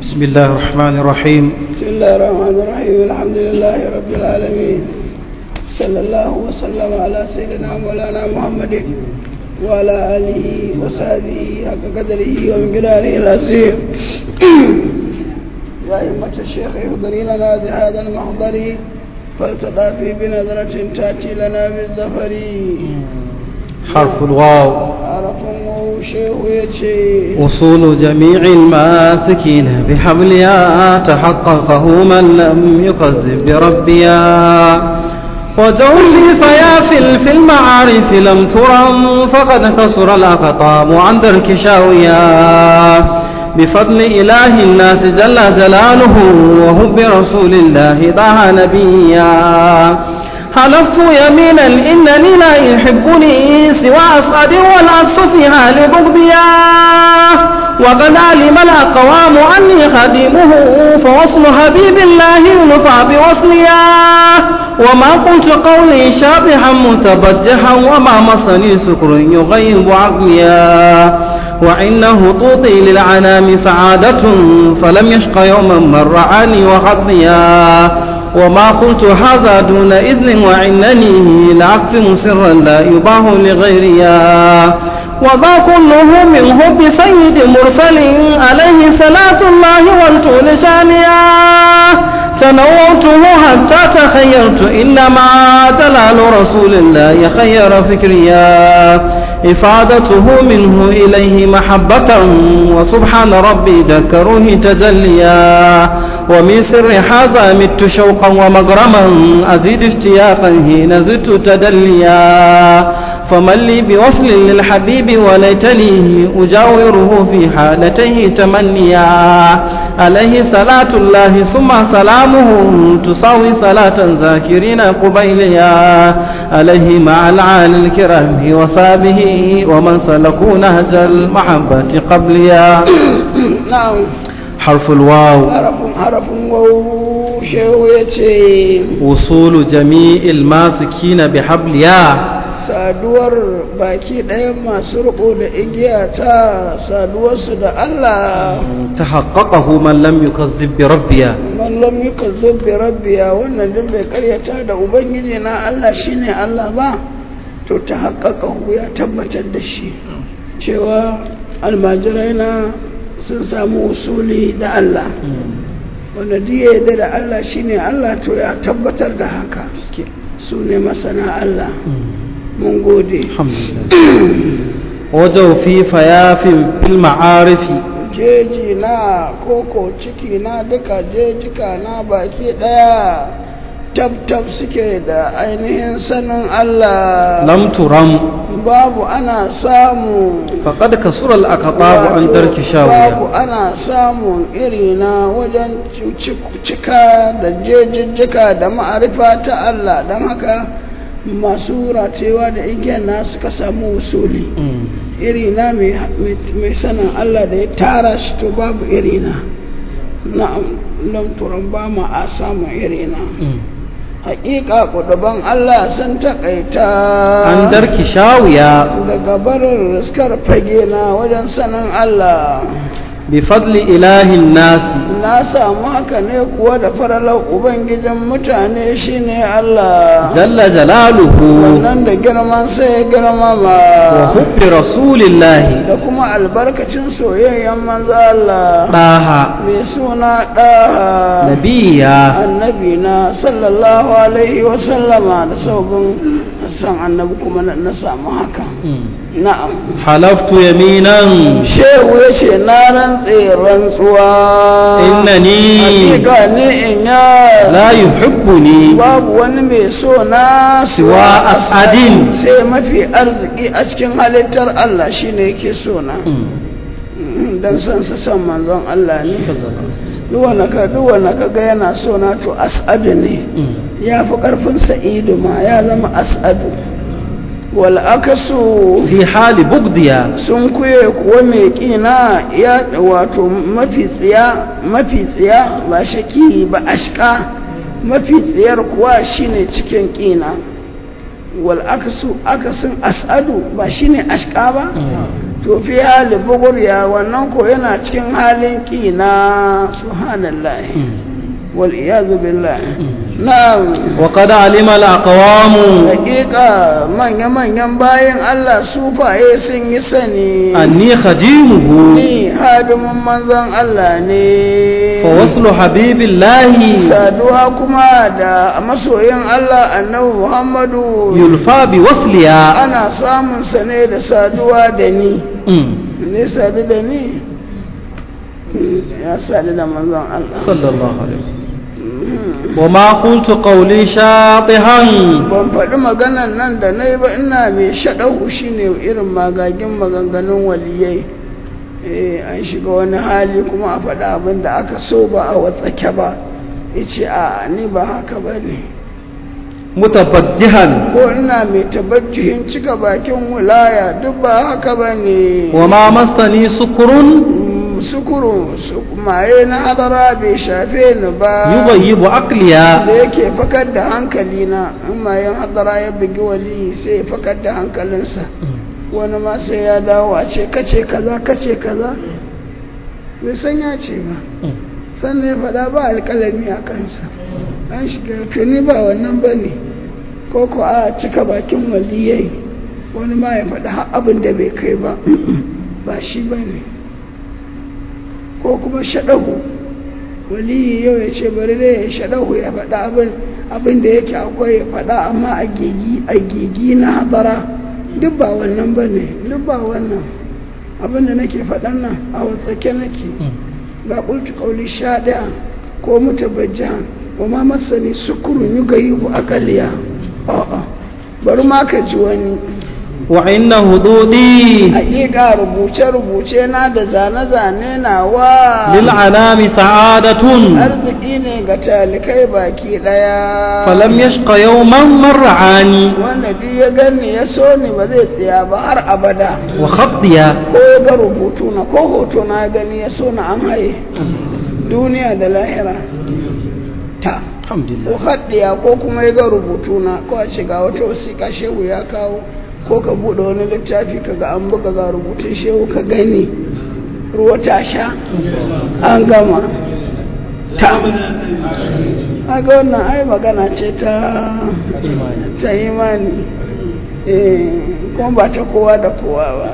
بسم الله الرحمن الرحيم بسم الله الرحمن الرحيم الحمد لله رب العالمين صلى الله وسلم على سيدنا مولانا محمد وعلى آله وصحبه حق قدره ومقداره العظيم يا أئمة الشيخ اهضري لنا بهذا المحضر فلتضافي بنظرة تأتي لنا بالظفر حرف الواو عرفهم شيخ يتشي وصول جميع الماسكين بحبلها تحققه من لم يكذب بربيا وجوزي فيافل في المعارف لم ترم فقد كسر الأقطام عن درك شاويا بفضل إله الناس جل جلاله وهب رسول الله ضاع نبيا حلفت يمينا إنني لا يحبني سوى أسعد والعكس في حال بغضيا وقد علم الأقوام أني خديمه فوصل حبيب الله ينفع بوصليا وما قلت قولي شابحا متبجحا وما مسني سكر يغيب عقليا وإنه طوطي للعنام سعادة فلم يشق يوما من رعاني وخطيا وما قلت هذا دون إذن وإنني لأكتم سرا لا يباه لغيريا وذا كله من حب سيد مرسل عليه صلاة الله والطول شانيا تنوعته حتى تخيرت إنما جلال رسول الله خير فكريا إفادته منه إليه محبة وسبحان ربي ذكروه تجليا ومن سر هذا مت شوقا ومغرما أزيد اشتياقا حين زدت تدليا فمن لي بوصل للحبيب وليتني أجاوره في حالته تمنيا عليه صلاة الله ثم سلامه تساوي صلاة ذاكرين قبيليا عليه مع العال الكرام وصابه ومن سلكوا نهج المحبة قبليا نعم حرف الواو حرف حرف واو شيخ يتشي وصول جميع الماسكين بحبليا saduwar baki ɗaya masu riko da igiya ta saduwarsu da Allah تحققه من لم يكذب بربيا man lam yukazzib bi rabbiya wannan duk bai karyata da ubangiji na Allah shine Allah ba to ta haƙaƙa ya tabbatar da shi cewa almajirai na sun samu usuli da Allah wanda duk ya yarda da Allah shine Allah to ya tabbatar da haka su ne masana Allah mun gode الحمد لله وجو في فياف المعارف jeji na koko ciki na duka jejika na baki daya tab-tab suke da ainihin sanin Allah لم ترم babu ana samu فقد كسر الأقطاب عن ترك babu شاوية ana samun irina wajen ci- cika da jejijjika da ma'arifa ta Allah don haka masu ratewa da igiyar na suka samu usuli irina mai mai sanin Allah da ya tara shi to babu irina na'am lamturan ba ma a samun irina hakika kuduban Allah sun takaita عن ترك شاوية daga barin riskar fage na wajen sanin Allah بفضل إله الناس na samu haka ne kuwa da faralar ubangijin mutane shine Allah جل جلاله wannan da girman sai ya girmama وحب رسول الله da kuma albarkacin soyayyen manzo Allah طه mai suna ɗaha نبيا annabi na sallallahu alaihi wasallama da saubin san annabi kuma na na samu haka na'am حلفت يمينا shehu ya ce na rantse rantsuwa إنني hakika ni in ya لا يحبني babu wani mai so na Siwa as'adin. sai mafi arziki a cikin halittar Allah shine yake so na dan san sa san manzon Allah ne duwana ka duwana ka ga yana so na to as'adu ne ya fi karfin sa'idu ma ya zama as'adu wal akasu في حال بغضيا sun kuye kuwa mai ƙina ya wato mafi tsiya mafi tsiya ba shaki ba ashka mafi tsiyar kuwa shine cikin ƙina wal akasu akasin as'adu ba shine ashka ba to fi hali bugurya wannan ko yana cikin halin ƙina subhanallah wal iyazu billah na'am وقد علم الأقوام hakika manya-manyan bayan Allah sufaye sun yi sani أني خديمه ni hadimin manzon Allah ne فوصل حبيب الله saduwa kuma da masoyin Allah annabi Muhammadu يلفى بوصلها ana samun sa ne da saduwa da ni مم. ne sadu da ni ya sadu da manzon Allah صلى الله عليه وسلم وما قلت قولي شاطها ban faɗi maganan nan da na yi ba ina mai shaɗahu shi ne irin magagin maganganun waliyai eh an shiga wani hali kuma a faɗi abin da aka so ba a watsake ba ya ce a ni ba haka ba ne متبجها ko ina mai tabajjuhin cika bakin wilaya duk ba haka ba ne وما مسني سكر Mm, sukuru su- maye na hadara bai shafe ni ba يغيب da عقليا yake fakar da hankali na in mayan hadara ya bugi wali sai ya fakar da hankalinsa wani ma sai ya dawo a ce kace kaza kace kaza bai san ya ce ba sannan ya faɗa ba alƙalami a kansa an shiga tuni ba wannan ba ne ko ko a cika bakin waliyai wani ma ya faɗa har abin da bai kai ba ba shi ba ne ko kuma shaɗahu waliyi yau ya ce bari dai ya shaɗahu ya faɗa abin abin da yake akwai ya faɗa amma a gigi a gigi na hadara duk ba wannan ba ne duk ba wannan abin da nake faɗan nan a watsake nake ga ƙulci ƙauli sha ɗaya ko mutabajjihan wa ma masani sukurun yi gayi ku akaliya a'a bari ma ka ji wani وعند هدودي haƙiƙa rubuce-rubuce na da zane-zane nawa للعنام سعادة arziki ne ga talikai baki ɗaya فلم يشق يوما من رعاني wanda duk ya gani ya so ni ba zai tsaya ba har abada وخطيا ko ya ga rubutu na ko hoto na gani ya so na an haye duniya da lahira ta الحمد ko لله haɗiya ko kuma ya ga rubutu na ko a shiga wata wasiƙa shehu ya kawo ko ka buɗe wani littafi ka ga an buga ga rubutun shehu ka gani ruwa ta sha an gama ta aga wannan ai magana ce ta ta imani eh kuma ba ta kowa da kowa ba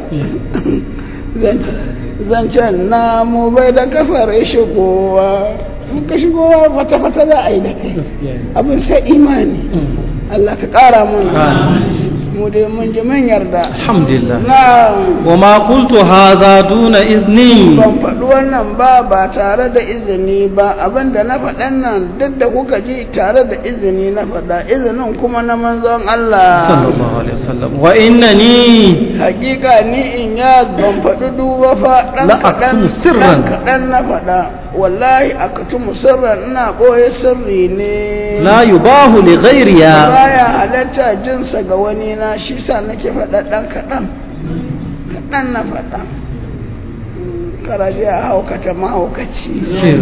zancen na mu bai da kafar shigowa in ka shigowa fata-fata za a yi da kai abin sai imani Allah ka ƙara mana mu dai mun ji mun yarda الحمد لله na وما قلت هذا دون إذني ban faɗi wannan ba ba tare da izini ba abinda na faɗan nan duk da kuka ji tare da izini na faɗa izinin kuma na manzon صلى Allah الله عليه وسلم وإنني hakika ni in ya ban faɗi duba fa ɗan La kaɗan aktumu sirran. ɗan kaɗan na faɗa wallahi aktumu sirran ina ɓoye sirri ne لا يباه لغيرها baya halatta jinsa ga wani na shi sa nake faɗa ɗan kaɗan kaɗan na faɗa Mm, karaje a haukata mahaukaci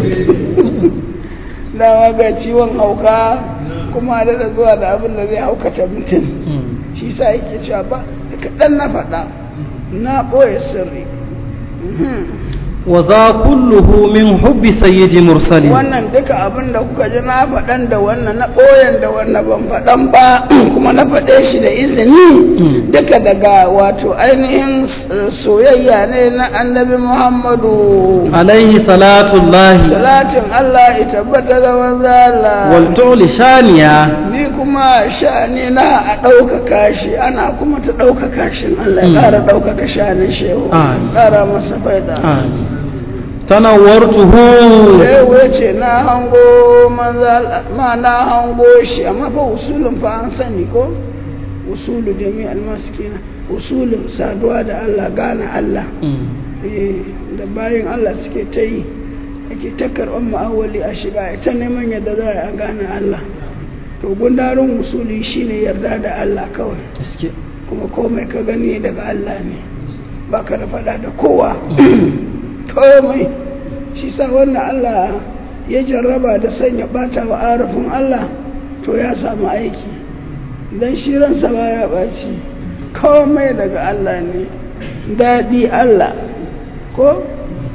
dawa ga ciwon hauka kuma da da zuwa da abin da zai haukata mutum shi sa yake cewa ba kaɗan na faɗa na ɓoye sirri Mhm. وذا كله من حب سيد مرسلين wannan duka abin da kuka ji na faɗan da wannan na ɓoyen da wannan ban faɗan ba kuma na faɗe shi da izini duka daga wato ainihin s- soyayya ne na annabi muhammadu عليه صلاة الله salatin allah ya tabbata da manzala والتعل شانيا ni kuma sha'ani na a ɗaukaka shi ana kuma ta ɗaukaka shi allah ya ƙara ɗaukaka sha'anin shehu Amin. ƙara masa faida آمين تنورته sai wuce na hango manzal ma na hango shi amma fa usulun fa an sani ko usulu jami almaskina usulun saduwa da Allah gane Allah eh da bayan Allah suke ta yi ake ta karɓar ma'awali a shiga ta neman yadda za a gane Allah to gundarin usuli shine yarda da Allah kawai kuma komai ka gani daga Allah ne ba ka da faɗa da kowa komai shi sa wannan Allah ya jarraba da sanya ɓata wa arafin Allah to ya samu aiki don shi ransa ba ya ɓaci komai daga Allah ne daɗi Allah ko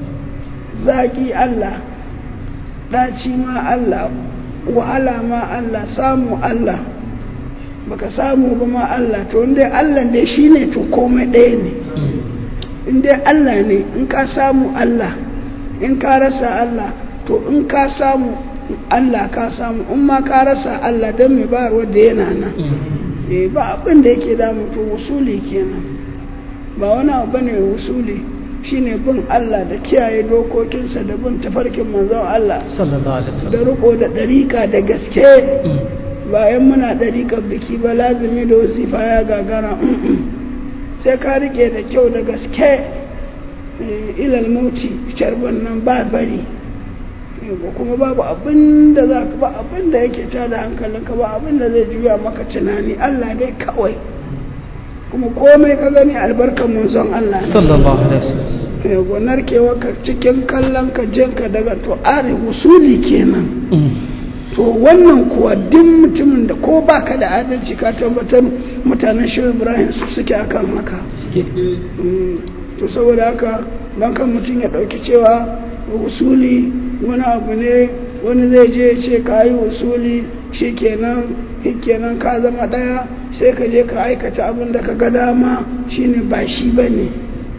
zaƙi Allah ɗaci ma Allah wahala ma Allah samu Allah baka samu ba ma Allah to inda Allah ne shi ne to komai ɗaya ne inda Allah ne in ka samu Allah in ka rasa Allah to in ka samu Allah ka samu in ma ka rasa Allah don mai ba wadda yana nan eh ba abin da yake damu to wusuli kenan ba wani abu bane wusuli shine bin Allah da kiyaye dokokinsa da bin tafarkin manzon Allah sallallahu alaihi da wasallam riko da ɗarika da gaske bayan muna ɗariƙar biki ba lazumi da wasifa ya gagara mm-mm. sai ka riƙe da kyau da gaske eh, ilal mauti carban nan ba bari Yawwa, kuma babu abin da za ka ba abin da yake tada hankalinka ba abin da zai juya maka tunani Allah dai kawai kuma komai ka gani albarkar manzon Allah ne sallallahu alaihi wasallam Yawwa, narkewa ka cikin kallon ka jinka daga to are usuli kenan to wannan kuwa duk mutumin da ko baka da adalci ka tabbatar mutanen shehu ibrahim su suke akan haka suke Mm, to saboda haka don kan mutum ya ɗauki cewa usuli wani abu ne wani zai je ya ce ka yi usuli shi kenan kenan ka zama ɗaya sai ka je ka aikata abin da ka ga dama shine ba shi ba ne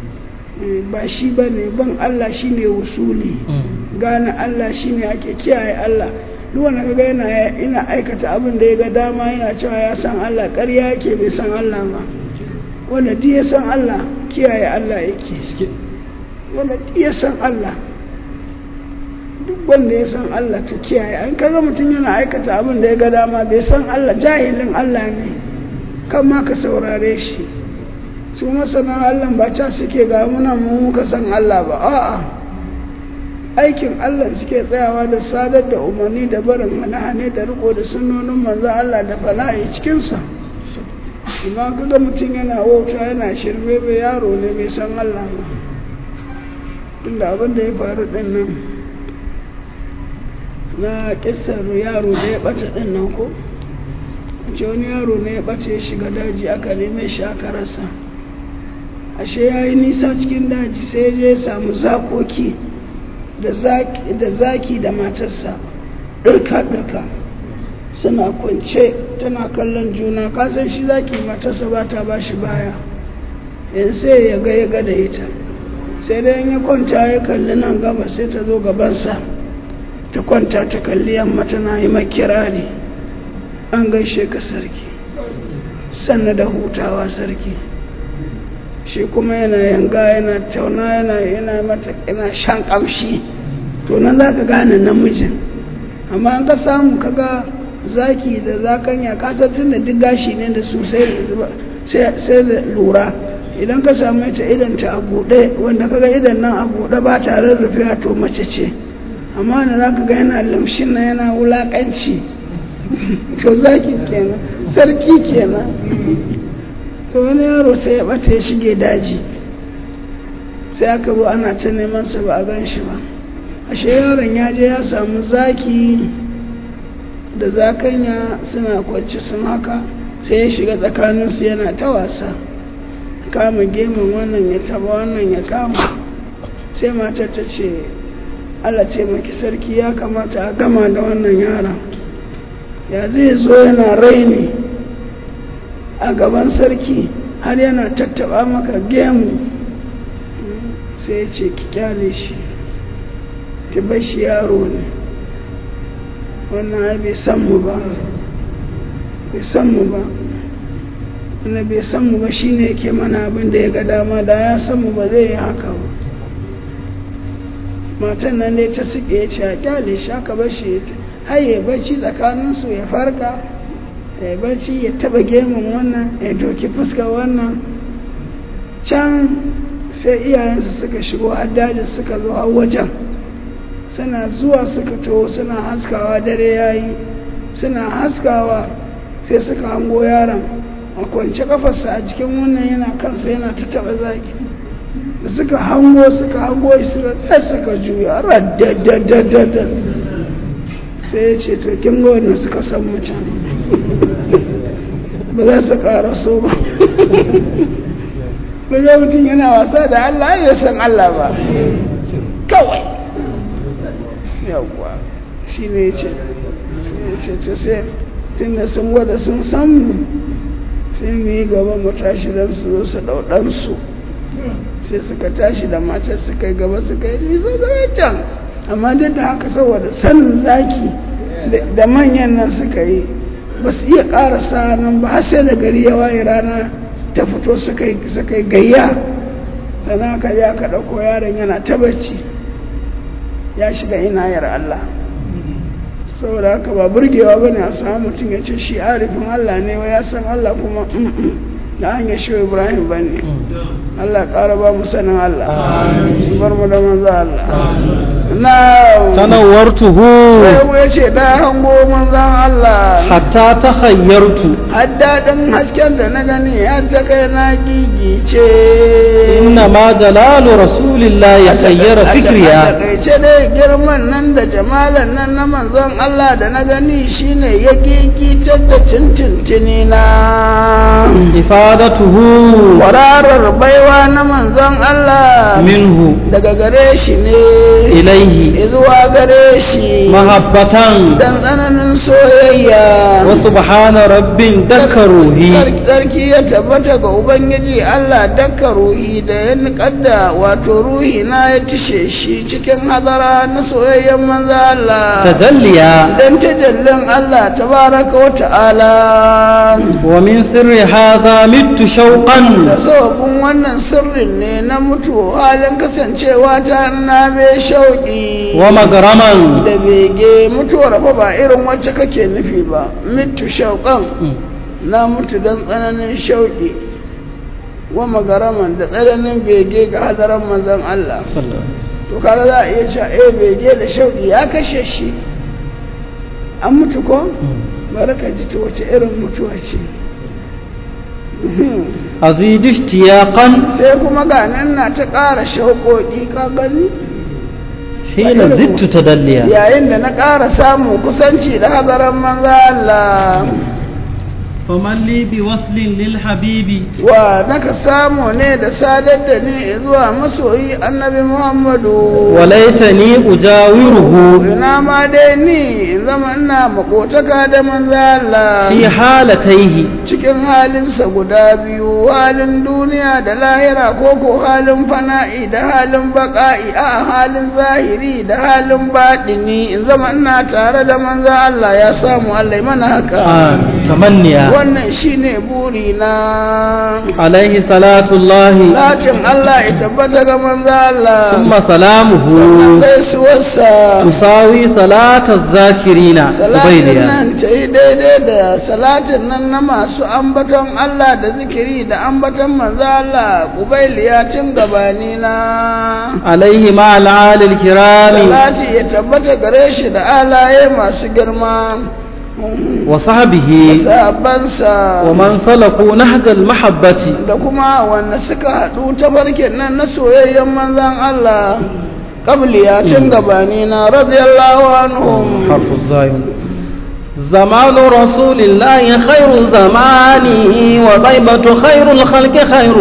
ba shi ba ne ban allah shine usuli gane Allah shine ake kiyaye Allah duk wanda kaga yana ina aikata abin da ya ga dama yana cewa ya san Allah ƙarya yake bai san Allah ba wanda duk ya san Allah kiyaye Allah yake suke wanda duk ya san Allah duk wanda ya san Allah to kiyaye an kaga mutum yana aikata abin da ya ga dama bai san Allah jahilin Allah ne kan ma ka saurare shi su masana Allah ba ca suke ga muna mu muka san Allah ba a'a aikin Allah suke tsayawa da sadar da umarni da barin hane da riko da sunnonin manzon Allah da fala'i cikinsa amma kaga mutum yana wauta yana shirme bai yaro ne mai san Allah ba tunda abin da ya faru din nan na kissar yaro da ya bata din nan ko ce wani yaro ne ya bace ya shiga daji aka neme shi aka rasa ashe ya yi nisa cikin daji sai ya je ya samu zakoki da zaki da zaki da matarsa ɗirka-ɗirka suna kwance tana kallon juna kasan shi zaki matarsa ba ta ba shi baya yanzu sai ya ga ya ga da ita sai dai in ya kwanta ya kalli nan gaba sai ta zo gabansa ta kwanta ta kalli yamma tana yi makirari an gaishe ka sarki sannan da hutawa sarki shi kuma yana yanga yana tauna yana yana mata yana shan kamshi to nan za ka gane namijin amma an ka samu kaga zaki da zakanya ka tun da duk gashi ne da su sai da lura idan ka samu ita idan ta a buɗe wanda kaga idan nan a buɗe ba tare rufe to mace ce amma da za ka ga yana lamshin na yana wulaƙanci to zaki kenan sarki kenan to wani yaro sai ya ɓata ya shige daji sai aka zo ana ta neman sa ba a gan shi ba ashe yaron ya je ya samu zaki da zakanya suna kwanci sun haka sai ya shiga tsakaninsu yana ta wasa kama gemun wannan ya taba wannan ya kama sai matar ta ce Allah taimaki sarki ya kamata a gama da wannan yaron ya zai zo yana raini a gaban sarki har yana tattaba maka gemu sai ya ce ki kyale shi ki bar shi yaro ne wannan ai bai san mu ba bai san mu ba wanda bai san mu ba shine yake mana abin da ya ga dama da ya san mu ba zai yi haka ba matan nan dai ta suke ya ce a kyale shi aka bar shi har ya bacci tsakaninsu ya farka ya bacci ya taba gemun wannan ya doki fuska wannan can sai iyayensu suka shigo haddajin suka zo a wajen suna zuwa suka taho suna haskawa dare yayi suna haskawa sai suka hango yaron a kwance kafarsa a cikin wannan yana kansa yana ta taba zaki da suka hango suka hango suka tsaye suka juya raddadadadadad sai ya ce to kin ga wannan suka san mutum ba za su ƙara so ba Daga mutum yana wasa da Allah ya san Allah ba kawai yawwa shi ne ce ce ce sai tun da sun gwada sun san mu sai mu yi gaba mu tashi don su zo su ɗauɗansu sai suka tashi da matar suka yi gaba suka yi nisa da can amma duk da haka saboda sanin zaki da manyan nan suka yi ba su iya ƙarasa nan ba har sai da gari ya waye rana ta fito suka yi gayya sannan aka je aka ɗauko yaron yana ta bacci ya shiga inayar Allah saboda haka ba burgewa ba ne a samu mutum ya ce shi arifin Allah ne wa ya san Allah kuma da hanyar shi Ibrahim ba ne Allah ƙara ba mu sanin Allah su bar mu da manzo Allah na sanarwartuhu sai mu ya ce da hango manzan Allah hatta ta hayyartu haddaɗin hasken da na gani har ta kai na gigice inna ma jalalu rasulillahi ya tsayyara a fikriya takaice dai girman nan da jamalan nan na manzon Allah da na gani shine ya gigitar da tintintini na ifadatuhu kwararar baiwa na manzon Allah minhu daga gare shi ne ilaihi zuwa gare shi mahabbatan dan tsananin soyayya wa subhana rabbin dakka ruhi Sarki ya tabbata ga Ubangiji Allah dakka ruhi da ya niƙadda wato ruhi na ya tishe shi cikin hadara na soyayyen manzo Allah. tajalliya Dan tajallin Allah tabaraka wa ta'ala. wa min sirri hadha mittu shauqan Da sababin wannan sirrin ne na mutu halin kasancewa ta na mai shauƙi. wa magraman Da bege mutuwar fa ba irin wacce kake nufi ba. Mitu shauƙan. na mutu don tsananin shauƙi wa magaraman da tsananin bege ga hadaran manzan Allah to kaga za a iya cewa eh bege da shauƙi ya kashe shi an mutu ko bari ka ji ta wace irin mutuwa ce azid ishtiyaqan sai kuma ga nan na ta ƙara shauƙoƙi ka gani hina zittu tadalliya yayin da na ƙara samun kusanci da hadaran manzan Allah faman li bi waslin lil habibi wa naka samu ne da sadar da ni zuwa masoyi annabi muhammadu walaitani ujawiruhu ina ma dai ni in zama ina makotaka da manzo Allah fi halataihi cikin halinsa guda biyu halin duniya da lahira ko ko halin fana'i da halin baƙa'i a halin zahiri da halin baɗini in zama ina tare da manzo Allah ya samu Allah ya mana haka tamanniya wannan shine buri na alaihi salatullahi Lakin Allah ya tabbata ga manzo Allah summa sannan salamuhu gaisuwarsa tusawi salata zakirina salatin ubaydiya nan ta yi daidai da salatin nan na masu ambaton Allah da zikiri da ambaton manzo Allah kubailiya tun gabani na alaihi ma al'alil kirami salati ya tabbata gare shi da alaye masu girma wa sahbihi sabansa wa man salaku nahjal mahabbati da kuma wanda suka haɗu ta barkin nan na soyayyen manzan Allah qabliya tun gabani na radiyallahu anhum حرف الزايم زمان رسول الله خير زماني وطيبة خير الخلق خير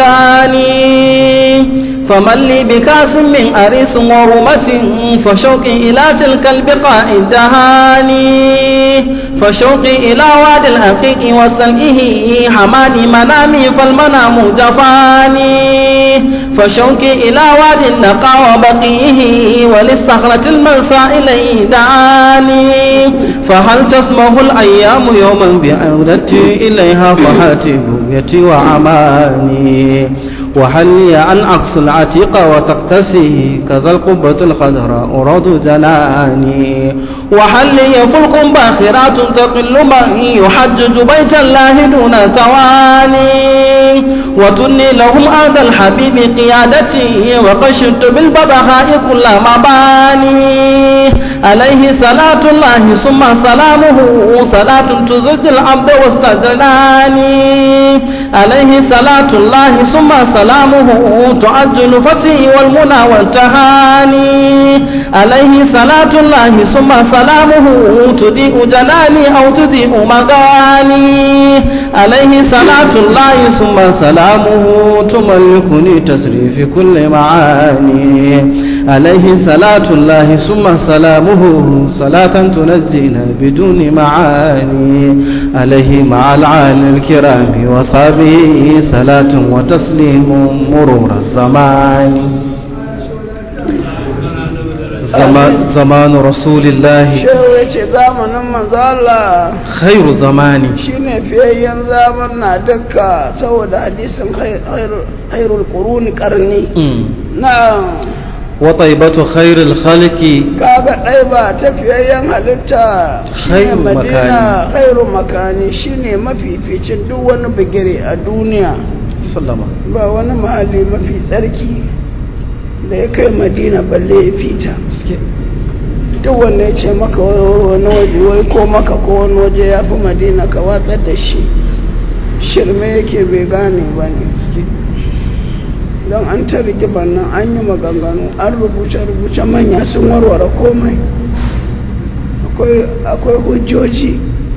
مكاني فمن لي بكاس من أريس ورمة فشوقي إلى تلك البقاع الدهاني فشوقي إلى واد الأقيق وسلئه حماني منامي فالمنام جفاني فشوقي إلى واد النقى وبقيه وللصخرة المنسى إليه دعاني فهل تسمه الأيام يوما بعودتي إليها فهاتي بغيتي وعماني وهل لي أن أقص العتيق وتقتسي كذا القبة الخضراء أراد جناني وهل لي فلق باخرات تقل من يحجج بيت الله دون تواني وتني لهم أرض الحبيب قيادتي وقشرت بالبضحاء كل مباني عليه صلاة الله ثم سلامه صلاة تزج العبد واستجلاني عليه صلاة الله ثم سلامه تعجل فتي والمنى والتهاني عليه صلاة الله ثم سلامه تضيء جلالي أو تضيء مغاني عليه صلاة الله ثم سلامه تملكني تسري في كل معاني عليه صلاة الله ثم سلامه صلاة تنجينا بدون معاني عليه مع العال الكرام وصحبه صلاة وتسليم مرور الزمان زمان, زمان رسول الله shehu ya ce zamanin manzo Allah خير زماني shine fiyayyen zaman na dukka saboda hadisin khairul quruni karni na وطيبة خير الخلق kaga ɗai ba ta fiyayyen halitta shine Khairu madina makani. khairu makani shine mafificin duk wani bigire a duniya sallama ba wani mahalli mafi tsarki da ya kai madina balle ya fita duk wanda ya ce maka wani waje wai ko maka ko wani waje ya fi madina ka watsar da shi shirme yake bai gane ba ne don an ta rigimar nan an yi maganganu an rubuce-rubuce manya sun warware komai Akwai- akwai hujjoji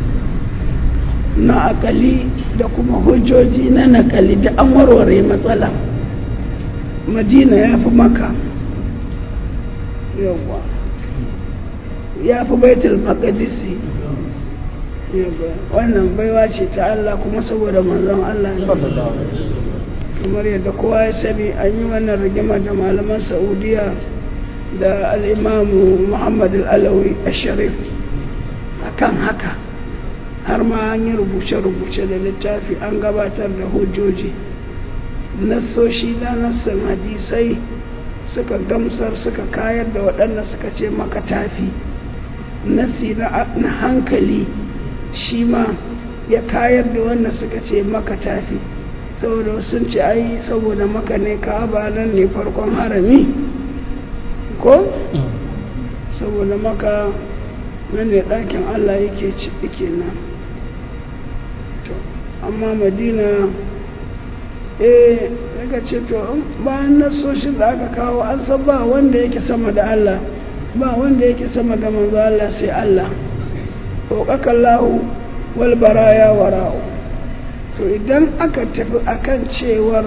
na akali da kuma hujjoji na nakali da an warware matsala madina ya fi maka yawwa ya fi baitul maqdisi yawwa wannan baiwa ce ta Allah kuma saboda manzon Allah ne kamar yadda kowa ya sani an yi wannan rigima da malaman saudiya da al'imamu muhammad al'alawi a sharif a kan haka har ma an yi rubuce-rubuce da littafi an gabatar da hujjoji nassoshi da nassan hadisai suka gamsar suka kayar da waɗanda suka ce maka tafi nassi na na hankali shi ma ya kayar da wanda suka ce maka tafi saboda wasu sun ce ai saboda maka ne ka'aba nan ne farkon harami ko saboda maka nan ne ɗakin allah yake ci yake nan to amma madina eh daga ce to in bayan nasoshin da aka kawo an san ba wanda yake sama da allah ba wanda yake sama da manzo allah sai allah roƙakallahu wal baraya wara'u to idan aka tafi akan cewar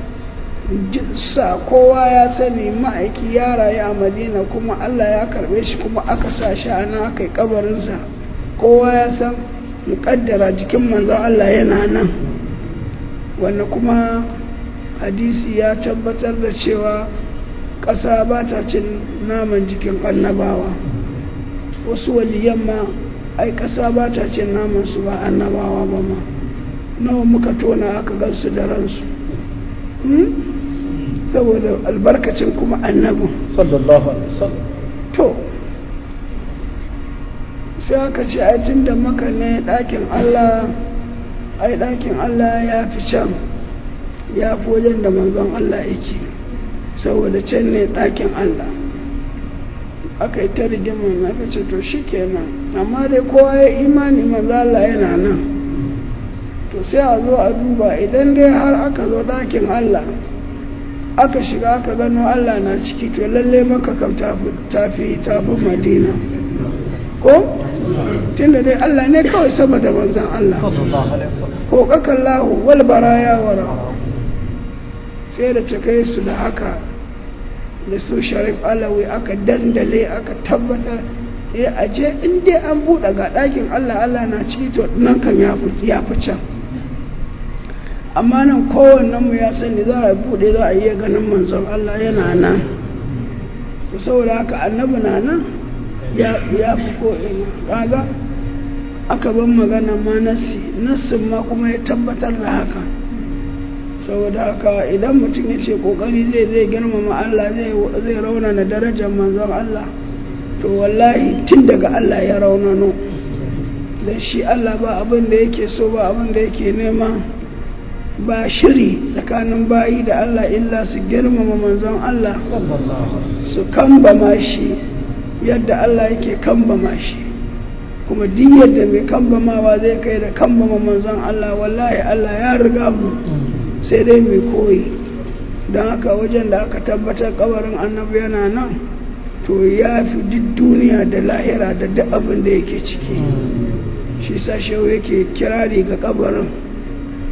sa kowa ya sani ma'aiki ya rayu a madina kuma allah ya karbe shi kuma aka sa shi a nan aka yi kabarinsa kowa ya san muƙaddara jikin manzon allah yana nan wanda kuma hadisi ya tabbatar da cewa ƙasa ba ta cin naman jikin annabawa wasu waliyan ma ai ƙasa ba ta cin naman su ba annabawa ba ma nawa muka tona aka gansu da ransu saboda albarkacin kuma annabin sallallahu alaihi wasallam to sai aka ce ai tun da maka ne ɗakin allah ai ɗakin allah ya fi can ya fi wajen da manzon allah yake saboda can ne ɗakin allah aka yi ta rigimar aka ce to shi kenan amma dai kowa ya imani manzo allah yana nan to sai a zo a duba idan dai har aka zo ɗakin Allah aka shiga aka gano Allah na ciki to lalle maka kam tafi tafi madina ko tunda dai Allah ne kawai sama da manzan Allah ko kakallahu wal baraya wara sai da ta kai su da haka da su sharif alawi aka dandale aka tabbatar eh aje in dai an buɗe ga ɗakin Allah Allah na ciki to nan kan ya fi can amma nan kowannen mu ya sani za a bude za a iya ganin manzon Allah yana nan saboda haka annabi na nan ya fi ko'ina kaga aka ban magana ma nassi nassin ma kuma ya tabbatar da haka saboda haka idan mutum ya ce kokari zai zai girmama Allah zai raunana darajar manzon Allah to wallahi tun daga Allah ya raunano da shi Allah ba abin da yake so ba abin da yake nema ba shiri tsakanin bayi da Allah illa su girmama manzon Allah su kambama shi yadda Allah yake kambama shi kuma duk yadda mai kambamawa zai kai da kambama manzon Allah wallahi Allah ya riga mu sai dai mai koyi don haka wajen da aka tabbatar kabarin annabi yana nan to ya fi duk duniya da lahira da duk abin da yake ciki shi sashewa yake kirari ga kabarin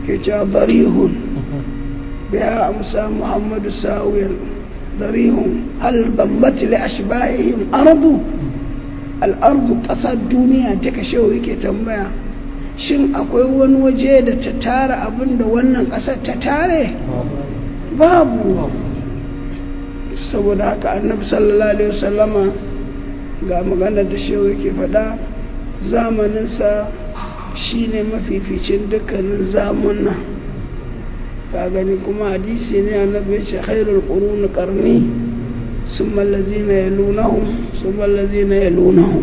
ke cewa darihun biya amsa muhammadu sawiyar darihun hal bambati li ashbahihim ardu al'ardu ƙasar duniya ta kashe yake tambaya shin akwai wani waje da ta tara abin da wannan ƙasar ta tare babu saboda haka annabi sallallahu alaihi wasallama ga magana da shehu yake faɗa zamaninsa shine mafificin dukkanin zamuna ka gani kuma hadisi ne annabi ya ce khairul qurun qarni summa allazina yalunahum summa allazina yalunahum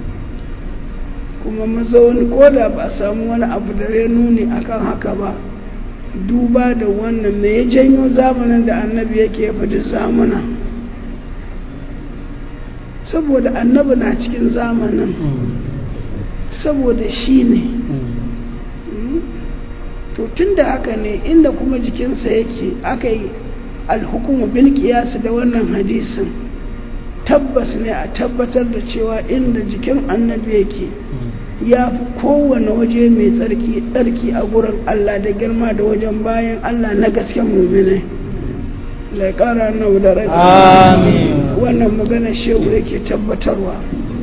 kuma mazauni ko da ba a samu wani abu da ya nuni akan haka ba duba da wannan me ya janyo zamanin da annabi yake faɗi zamana saboda annabi na cikin zamanin saboda shi ne to tun da haka ne inda kuma jikinsa yake aka yi alhukumu bil qiyas da wannan hadisin tabbas ne a tabbatar da cewa inda jikin annabi yake ya fi kowane waje mai tsarki tsarki a gurin Allah da girma da wajen bayan Allah na gasken muminai lai kara nau da rai wannan magana shehu yake tabbatarwa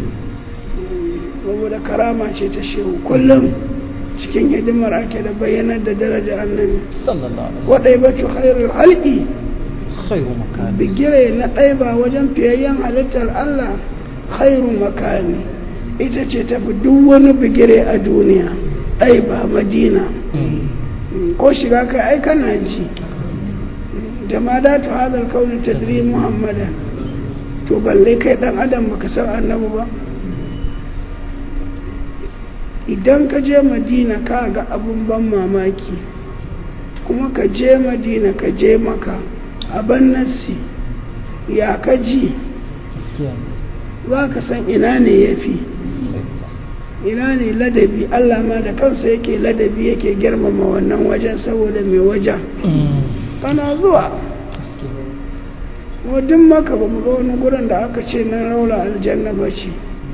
saboda karama ce ta shehu kullum cikin hidimar ake da bayyanar da daraja annabi waɗai batu khairu halki bigire na ɗaiba wajen fiyayyen halittar Allah khairu makani ita ce tafi duk wani bigire a duniya ɗaiba madina ko shiga kai ai kana ji jamadatu hadal kauni tadri muhammadan to balle kai dan adam baka san annabi ba idan ka je madina ka ga abun ban mamaki kuma ka je madina ka je maka abin nassi ya ka ji za ka san ina ne ya fi ina ne ladabi allah ma da kansa yake ladabi yake girmama wannan wajen saboda mai wajen kana zuwa wadin maka ba mu ga wani gurin da aka ce na raula aljanna ba ce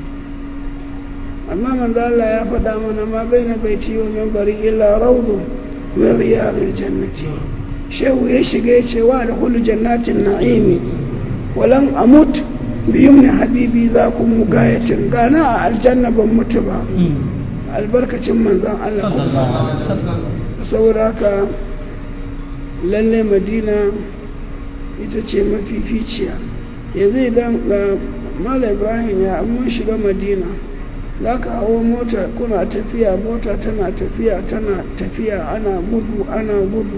amma manzo Allah ya faɗa mana ma baina baiti wa minbari illa rawdu min riyadil jannati shehu ya shiga ya ce wa da hulu jannatin na'imi walan amut bi yumni habibi za ku mugayatin gana a aljanna ban mutu ba albarkacin manzon Allah saboda haka lalle madina ita ce mafificiya yanzu idan mala ibrahim ya mun shiga madina za ka hawo mota kuna tafiya mota tana tafiya tana tafiya ana gudu ana gudu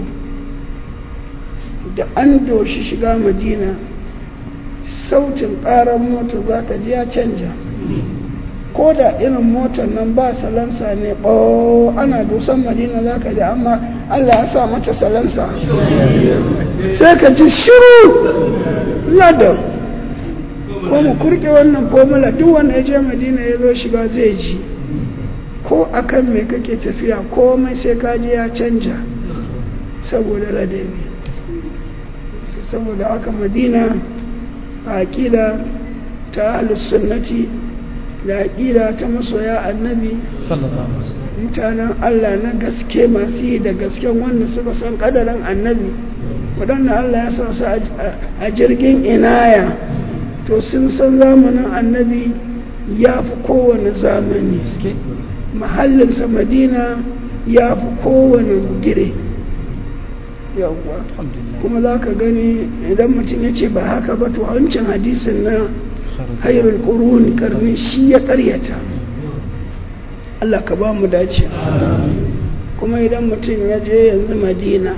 da an doshi shiga madina sautin ƙarar mota za ka ji ya canja ko da irin motar nan ba salansa ne ɓo ana dusan madina za ka ji amma allah ya sa mata salansa sai ka ji shiru ladar ko mu kurke wannan formula duk wanda ya je madina ya zo shiga zai ji ko akan me kake tafiya komai sai ka ji ya canja saboda ladabi saboda haka madina a aƙida ta sunnati da aƙida ta masoya annabi mutanen allah na gaske masu yi da gasken wanda suka san ƙadarin annabi waɗanda allah ya sa su a jirgin inaya to sun san zamanin annabi ya fi kowane zamani mahallinsa madina ya fi kowane gire yawwa kuma za ka gani idan mutum ya ce ba haka ba to wancan hadisin na hairul ƙuruni karni shi ya ƙaryata Allah ka ba mu dace kuma idan mutum ya je yanzu madina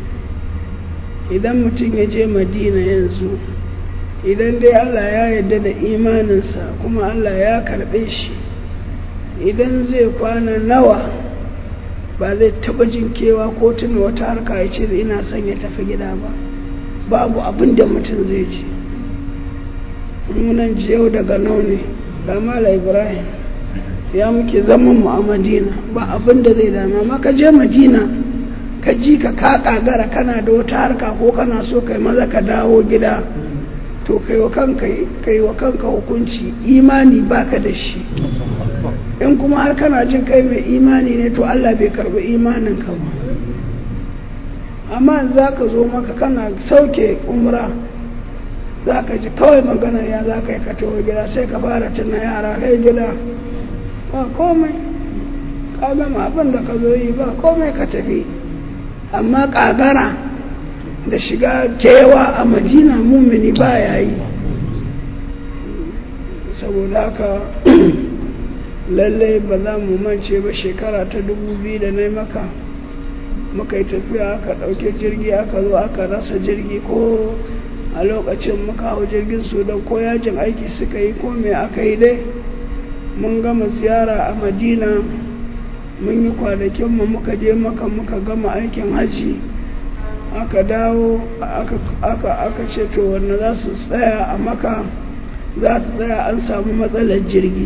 idan mutum ya je madina yanzu idan dai Allah ya yarda da imaninsa kuma Allah ya karɓe shi idan zai kwana nawa ba zai taɓa jin kewa ko tuna wata harka ya ce ina son ya tafi gida ba babu abin da mutum zai ji munan yau daga ne da mala ibrahim ya muke zaman mu a madina ba abin da zai dama amma ka je madina ka ji ka ka kagara kana da wata harka ko kana so kai maza ka dawo gida to kai wa kanka kai wa kanka hukunci imani baka da shi in kuma har kana jin kai mai imani ne to Allah bai karbi imanin ka ba amma za ka zo maka kana sauke umra za ka ji kawai maganar ya za ka yi ka taho gida sai ka fara tuna yara kai gida ba komai ka gama abin da ka zo yi ba komai ka tafi amma kagara da shiga kewa a madina mumini ba ya yi saboda haka lallai ba za mu mance ba shekara ta dubu biyu da na maka muka yi tafiya aka ɗauke jirgi aka zo aka rasa jirgi ko a lokacin muka hau jirgin sudan ko yajin aiki suka yi ko me aka yi dai mun gama ziyara a madina mun yi kwanakinmu muka je maka muka gama aikin hajji aka dawo aka ce to wanda za su tsaya a maka za su tsaya an samu matsalar jirgi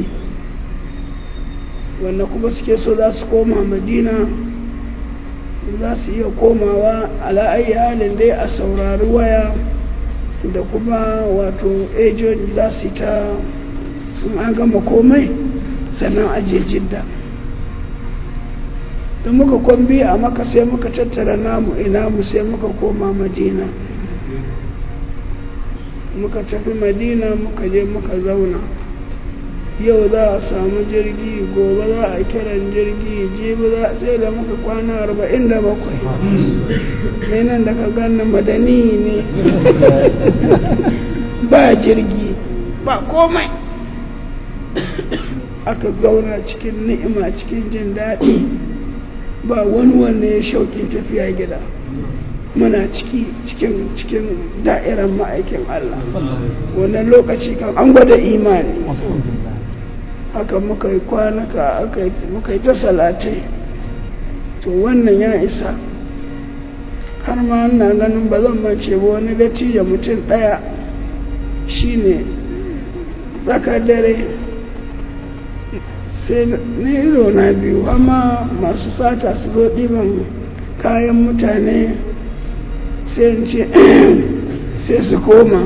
wanda kuma suke so za su koma madina za su iya komawa ala'ayi halin dai a saurari waya da kuma wato ejon za su ta sun an gama komai sannan aje jidda da muka kwambi a maka sai muka tattara namu ina mu sai muka koma madina muka tafi madina muka je muka zauna yau za a samu jirgi gobe za a kiran jirgi jibi za sai da muka kwana arba'in da bakwai mai nan da ka gani madani ne ba jirgi ba komai aka zauna cikin ni'ima cikin jin daɗi ba wani wanda ya shauƙin tafiya gida muna ciki cikin cikin da'irar ma'aikin Allah wannan lokaci kan an gwada imani haka muka yi kwanaka muka yi ta salatai to wannan ya isa har ma na ganin ba zan mance ba wani dattijo mutum ɗaya shine tsakar dare sai na ido na biyu amma masu sata su zo ɗiban kayan mutane sai ce sai su koma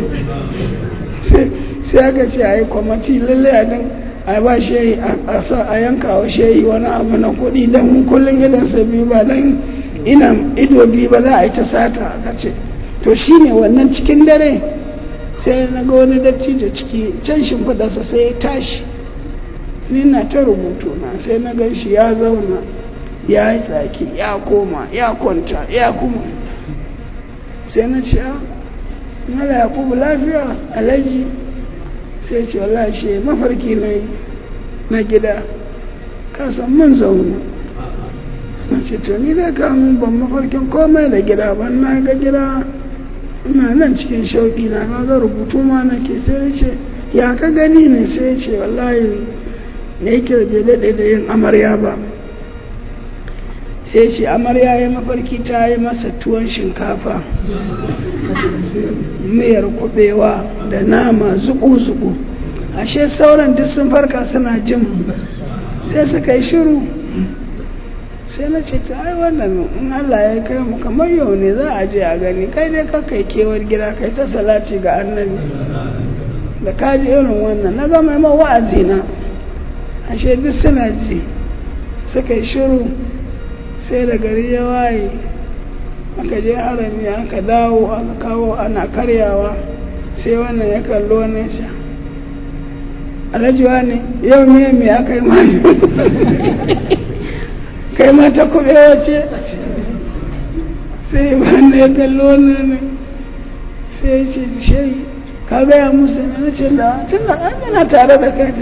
sai aka ce a yi kwamati lallai a dan a ba shehi a yanka wa shehi wani abu na kuɗi don kullum idan sa biyu ba don ina ido biyu ba za a yi ta sata aka ce to shine wannan cikin dare sai na ga wani dattijo ciki can shimfiɗarsa sai ya tashi ni na ta rubutu na sai na gan shi ya zauna ya yi tsaki ya koma ya kwanta ya kuma sai na ce mala yakubu lafiya alhaji sai ce wallahi shi mafarki na na gida kasan mun zauna na ce to ni da kamun ban mafarkin komai da gida ban na ga gida ina nan cikin shauƙi na ga rubutu ma nake sai ce ya ka gani ne sai ce wallahi ne yake bai daɗe da yin amarya ba sai ce amarya ya mafarki ta yi masa tuwon shinkafa miyar kubewa da nama zuku-zuku ashe sauran duk sun farka suna jin sai suka yi shiru sai na ce ta ai wannan in Allah ya kai mu kamar yau ne za a je a gani kai dai ka kai kewar gida kai ta salati ga annabi da ka ji irin wannan na zama ma wa'azi na ashe duk suna ji suka yi shiru sai da gari ya waye aka je harami aka dawo aka kawo ana karyawa sai wannan ya kallo ne sha alhajiwa ne yau me me aka yi mani kai ma ta kube wace sai wannan ya kallo ne sai ya ce shi ka gaya musu ne na ce da tun da an yana tare da kai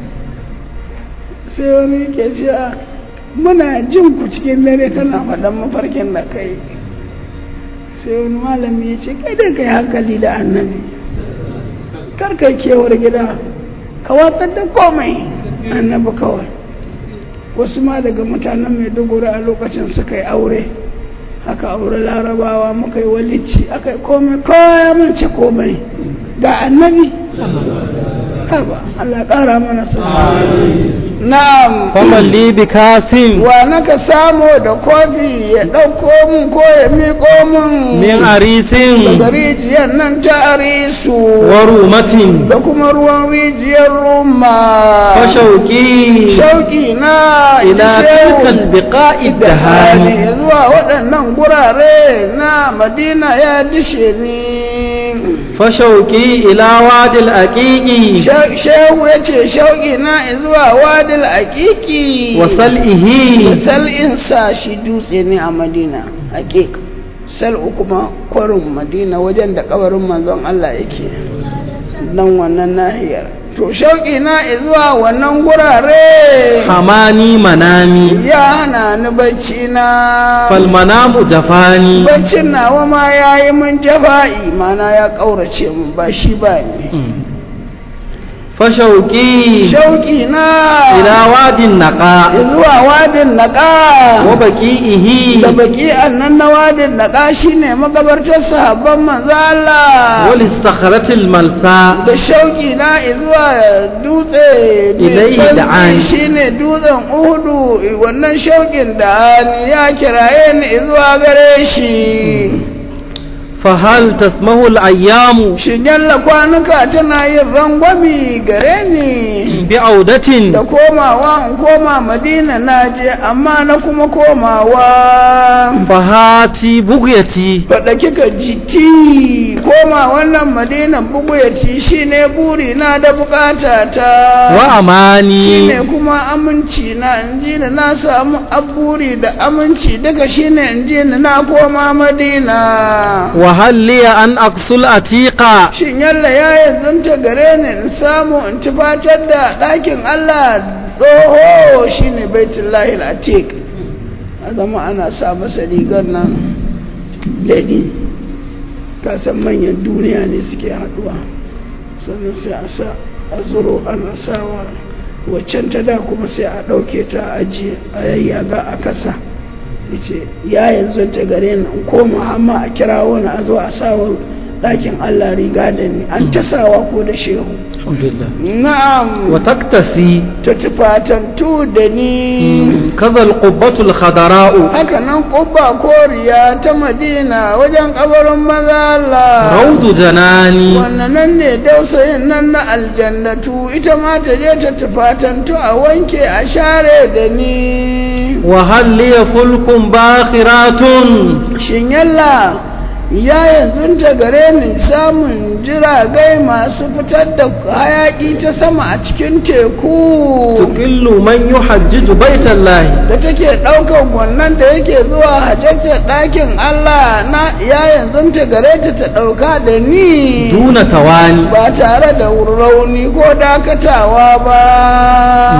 sai wani ke ce muna jin ku cikin dare kana faɗan mafarkin da kai sai wani malami ya ce kai dai kai hankali da annabi kar kai kewar gida ka watsar da komai annabi kawai wasu ma daga mutanen maiduguri a lokacin suka yi aure aka aure larabawa muka yi walici aka yi komai kowa ya mance komai ga annabi haba Allah ƙara mana sa na'am faman li bi kasim wa naka samu da kofi ya ɗauko mun ko ya miƙo mun min arisin daga rijiyar nan ta arisu wa rumatin da kuma ruwan rijiyar ruma fa shauki shauki na ila shehu tilkal biqa'i da hali dahani zuwa waɗannan gurare na madina ya dishe ni fa shauki ila wadil aqiqi She- shehu ya ce shauki na zuwa wadil aƙiƙi wa sal'ihi sal'in sa shi dutse ne a madina aƙiƙ sal'u kuma kwarin madina wajen da kabarin manzon Allah yake nan wannan nahiyar to shauki na zuwa wannan gurare hamani manami ya hana ni bacci na fal manamu jafani baccin nawa ma ya yi min jafa'i mana ya ƙaurace mun ba shi ba ne fa shauki shauki na ila wadin naqa zuwa wadin naƙa wa baqi'ihi da baki annan na wadin naƙa shine magabartar sahabban manzo Allah wa lisakhratil malsa da shauki na zuwa dutse mai Ilaihi tsantsi da'ani. shine dutsen Uhudu wannan shaukin da ya kiraye ni zuwa gare shi fa hal tasmahu al ayyamu shin yalla kwanuka tana yin rangwami gare ni bi audatin da komawa in koma madina na je amma na kuma komawa fa hati bugyati faɗa kika jiti koma wannan madina buguyati shine buri na da bukata ta wa amani shine kuma aminci na in ji da na samu aburi da aminci daga shine in ji da na koma madina wa hal li an aqsul atiqa shin yalla ya yanzanta gare ni in samu in tufatar da ɗakin Allah tsoho shine baitullahi al-atiq a zama ana sa masa rigar nan daɗi ka san manyan duniya ne suke haɗuwa sannan sai a sa a zuro ana sawa waccan ta da kuma sai a ɗauke ta a ajiye a yayyaga a kasa yace ya yanzu ta gare ni in koma amma a kira wani a zo a sawa ɗakin Allah riga da ni an ta sawa ko da shehu alhamdulillah na'am wa taktasi ta tufatantu da ni kaza al qubbatu al khadara'u haka nan ƙubba koriya ta madina wajen kabarin maza Allah rawdu janani wannan nan ne dausayin nan na aljannatu ita ma ta je ta tufatantu a wanke a share da ni wa hal li fulkum bakhiratun shin yalla ya yanzu ta gare ni samun jiragai masu fitar da hayaki ta sama a cikin teku tuqillu man yuhajjiju baitallahi da take ɗaukar wannan da yake zuwa hajjatar ɗakin Allah na ya yanzu ta gare ta ta ɗauka da ni duna tawani ba tare da rauni ko dakatawa ba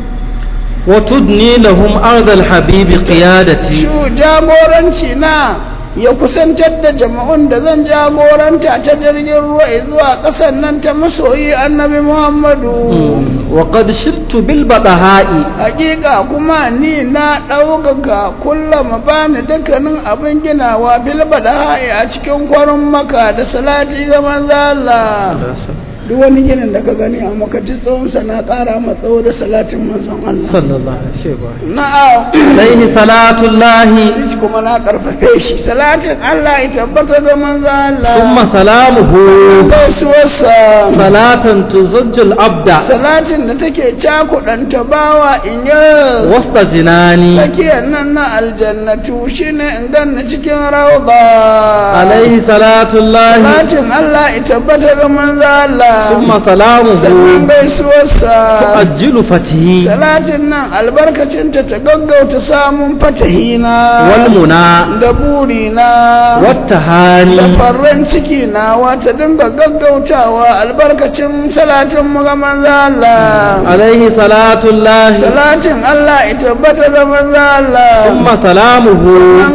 wa tudni lahum ardal habibi qiyadati shu jagoranci na ya kusantar da jama'un da zan jagoranta ta jirgin ruwa zuwa ƙasar nan ta masoyi annabi muhammadu wa qad shibtu bil badaha'i hakika kuma ni na ɗaukaka kullum bani dukkanin abin ginawa bilba da ha'i a cikin kwarin maka da salati ga manzo Allah duk wani ginin da ka gani a makaci tsawonsa na ƙara matsawo da salatin manzon Allah sallallahu alaihi wasallam na'am alaihi salatullahi Shi kuma na karfafe shi salatin Allah ya tabbata ga manzo Allah thumma salamuhu gaisuwarsa salatan tuzajjul abda salatin da take cakuɗanta bawa in yi wasta jinani tsakiyar nan na aljannatu shine in ganna cikin rauda alaihi salatullahi salatin Allah ya tabbata ga manzo Allah thumma sannan salamuhu gaisuwarsa tuajjilu fatihi salatin nan albarkacinta ta gaggauta samun fatahina wal muna da burina wattahani da farren ciki na wata dinga gaggautawa albarkacin salatin mu ga manzo Allah alaihi salatullahi salatin Allah ya tabbata ga manzo Allah thumma salamuhu an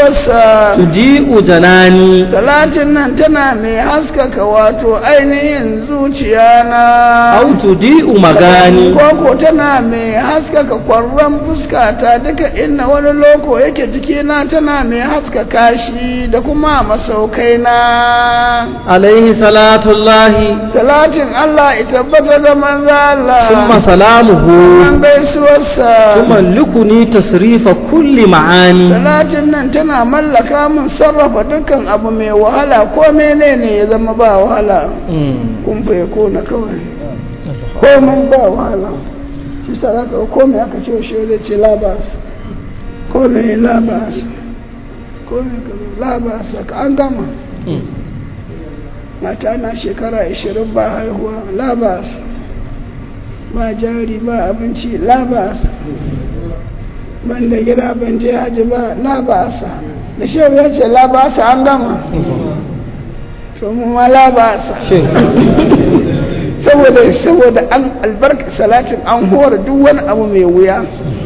gaisuwarsa tuji'u janani salatin nan tana mai haskaka wato ainihin ubangijin zuciya na أو تضيء مغاني koko tana mai haskaka kwarran fuskata duka inna wani loko yake jikina tana mai haskaka shi da kuma masaukai na عليه صلاة الله salatin Allah ita tabbata da manzo Allah ثم سلامه an gaisuwarsa تملكني تصريف كل معاني salatin nan tana mallaka min sarrafa dukkan abu mai wahala ko menene ya zama ba wahala مم. kun fa kona kawai komai ba wahala shi sa za ka komai aka ce shi zai ce labas komai labas komai ka labas ka an gama مم. mata na shekara 20 ba haihuwa labas ba jari ba abinci labas ban da gida ban je haji ba labasa da shehu ya ce labasa an gama to mu ma labasa شيء saboda saboda an albarka salatin an hora duk wani abu mai wuya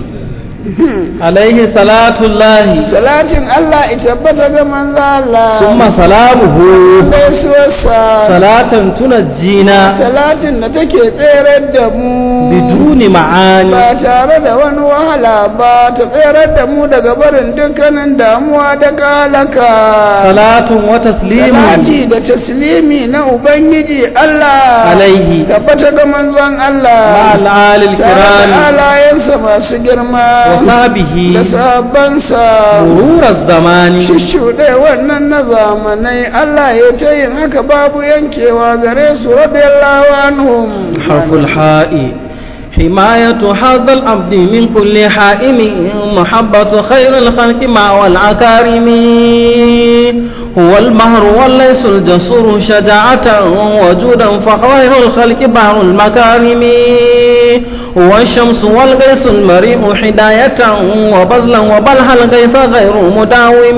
عليه صلاة الله salatin Allah ita tabbata ga manzo Allah ثم سلامه gaisuwarsa صلاة تنجينا salatin da take tsere da mu بدون معاني ba tare da wani wahala ba ta tsere da mu daga barin dukkanin damuwa da kalaka صلاة وتسليم salati da taslimi na ubangiji Allah عليه tabbata ga manzon مع Allah الآل tare da الكرام alayensa masu girma وصحبه da sabansa مرور الزمان shishuɗe wannan na zamanai Allah ya ta yin haka babu yankewa gare su radiyallahu anhum حرف الحاء حماية هذا العبد من كل حائم محبة خير الخلق مع والعكارم هو المهر والليس الجسور شجاعة وجودا فخير الخلق بحر المكارم هو الشمس والغيث المريء حداية وبذلا وبلها الغيث غير مداوم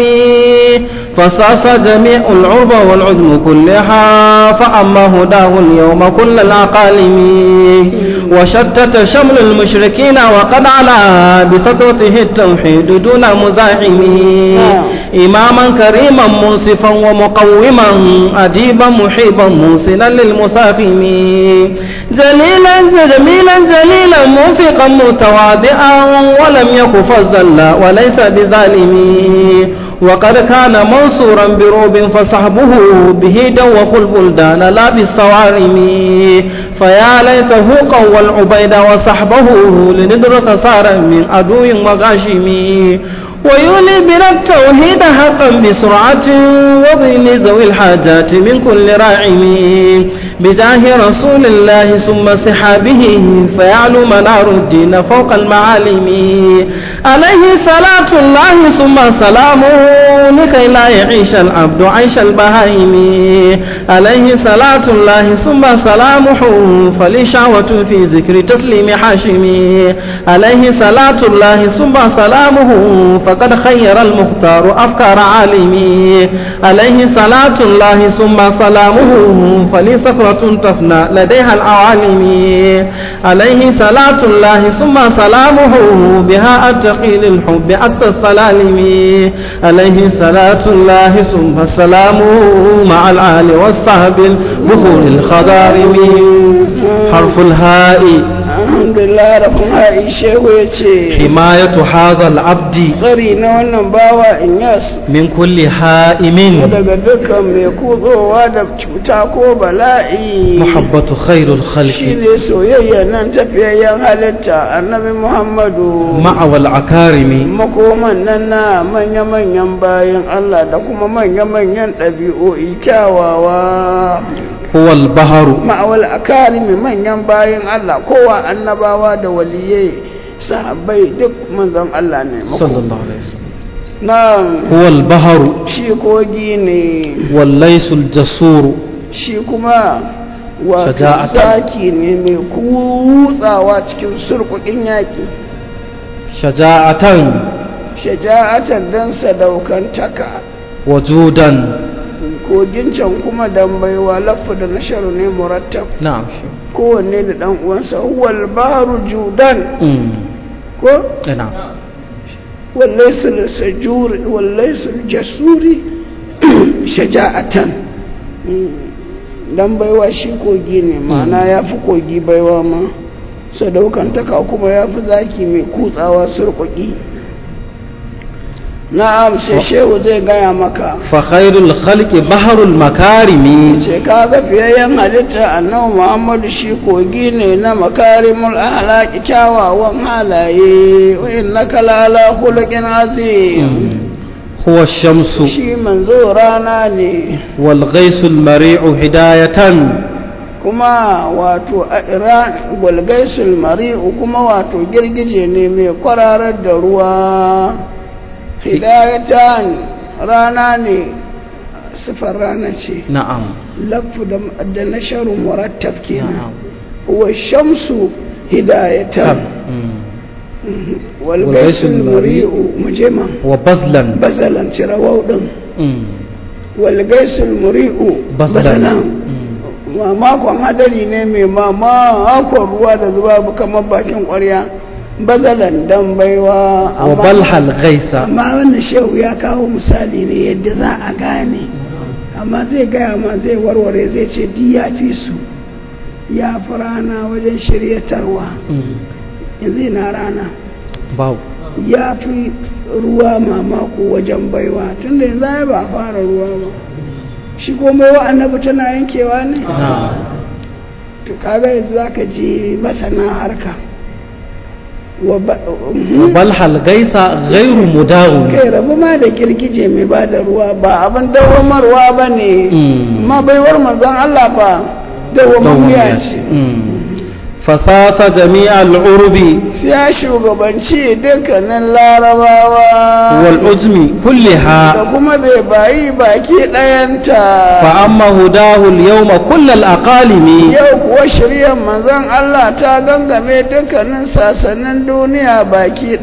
فصاص جميع العرب والعدم كلها فأما هداه اليوم كل العقالم وشتت شمل المشركين وقد علا بسطوته التوحيد دون مزاحم إماما كريما منصفا ومقوما أديبا محيبا موصلا للمسافم جليلا جميلا جليلا موفقا متواضعا ولم يك فزا وليس بظالم وقد كان منصورا بروب فصحبه به دوخ البلدان لا بالصوارم فيا ليته قوى العبيد وصحبه لندرك صارا من عدو وغاشم ويولي بنا التوحيد حقا بسرعة وضين ذوي الحاجات من كل راعم بجاه رسول الله ثم سحابه فيعلو منار الدين فوق المعالم عليه صلاة الله ثم سلامه لكي لا يعيش العبد عيش البهائم عليه صلاة الله ثم سلامه فلي شعوة في ذكر تسليم حاشم عليه صلاة الله ثم سلامه فقد خير المختار أفكار عالمي عليه صلاة الله ثم سلامه فلي سكرة تفنى لديها العوالم عليه صلاة الله ثم سلامه بها أتقي للحب أكثر السلالم عليه صلاة الله ثم سلامه مع الآل والصحب البخور الخضارم حرف الهاء alhamdulillah da kuma aisha ya ce حماية هذا العبد tsari na wannan bawa inyas من كل هائم daga dukkan mai kutsowa da cuta ko bala'i محبة خير shi الخلق ne soyayya nan tafiyayyen halitta annabi muhammadu مع والعكارم makoman nan na manya-manyan bayan Allah da kuma manya-manyan ɗabi'o'i kyawawa هو البحر ma'awal akarimi manyan bayan Allah kowa annabawa da waliyai sahabbai duk manzon Allah ne صلى الله عليه وسلم na هو البحر shi kogi ne والليس الجسور shi kuma wato Shaja'atan. zaki ne mai kutsawa cikin surkukin yaƙi شجاعة shaja'atan dan sadaukantaka وجودا kogin can kuma dan baiwa lafu da nasharu ne murattab نعم kowanne da dan uwansa huwal baru judan أمم. ko نعم والليس السجور والليس الجسور شجاعة dan baiwa shi kogi ne ma'ana ya fi kogi baiwa ma sadaukantaka kuma ya fi zaki mai kutsawa surkuki na'am sai shehu zai gaya maka فخير الخلق بحر المكارم ce ka ga fiyayyen halitta annabi muhammadu shi kogi ne na makarimul ahlaki kyawawan halaye wa innaka lala khuluqin azim هو الشمس shi manzo rana ne والغيث المريع هداية kuma wato a iran gwalgaisul mari'u kuma wato girgije ne mai kwararar da ruwa hidayatan rana ne sifar rana ce نعم lafu da- da nasharu murattab kenan نعم wa shamsu hidayatan مم. walgaisul mari'u mujema وبذلا bazalan cirawau din مم. walgaisul mari'u بذلا bazalan مم. mamakon hadari ne mai mamakon ruwa da zuba kamar bakin ƙwarya bazalan dan baiwa amma- وبلح الغيث amma wannan shehu ya kawo misali ne yadda za a gane amma zai gaya ma zai warware zai ce di ya fi su ya fi rana wajen shiryatarwa مم. yanzu na rana باو ya fi ruwa mamako wajen baiwa tunda yanzu ai ba a fara ruwa ba shi komai wa annabi tana yankewa ne نعم to kaga yanzu za ka ji masana harka wa ba- وبلح الغيث غير مداوم kai rabu ma da girgije mai ba da ruwa ba abin dawamarwa ba ne Mm. ma baiwar manzon Allah fa dawamammiya ce فساس جميع العرب sai ya shugabanci dukkanin larabawa والعجم da كلها kuma bai bayi baki ɗayanta فأما هداه اليوم كل الأقاليم yau kuwa shiryar manzon Allah ta gangame dukkanin sasannin duniya baki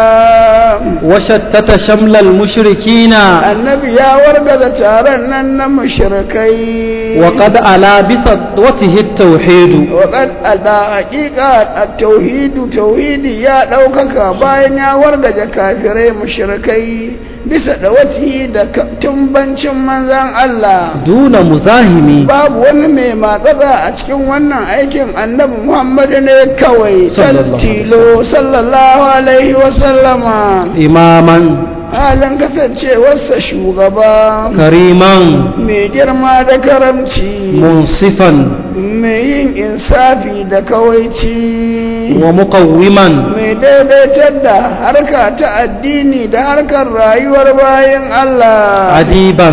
ɗaya وشتت شمل المشركين annabi ya wargaza taron nan na mushrikai وقد ألا بسطوته التوحيد waƙad da haƙiƙa a tauhidu tauhidi ya ɗaukaka bayan ya wargaje kafirai mushrikai bisa da wati da ka- tumbancin manzan Allah دون مزاحم babu wani mai matsatsa a cikin wannan aikin annabi Muhammadu ne kawai Sallallahu alaihi tilo sallallahu alaihi wasallama إماما halin kasancewarsa shugaba كريما mai girma da karamci منصفا mai yin insafi da kawaici ومقوما mai daidaitar da harka ta addini da harkar rayuwar bayan Allah عديبا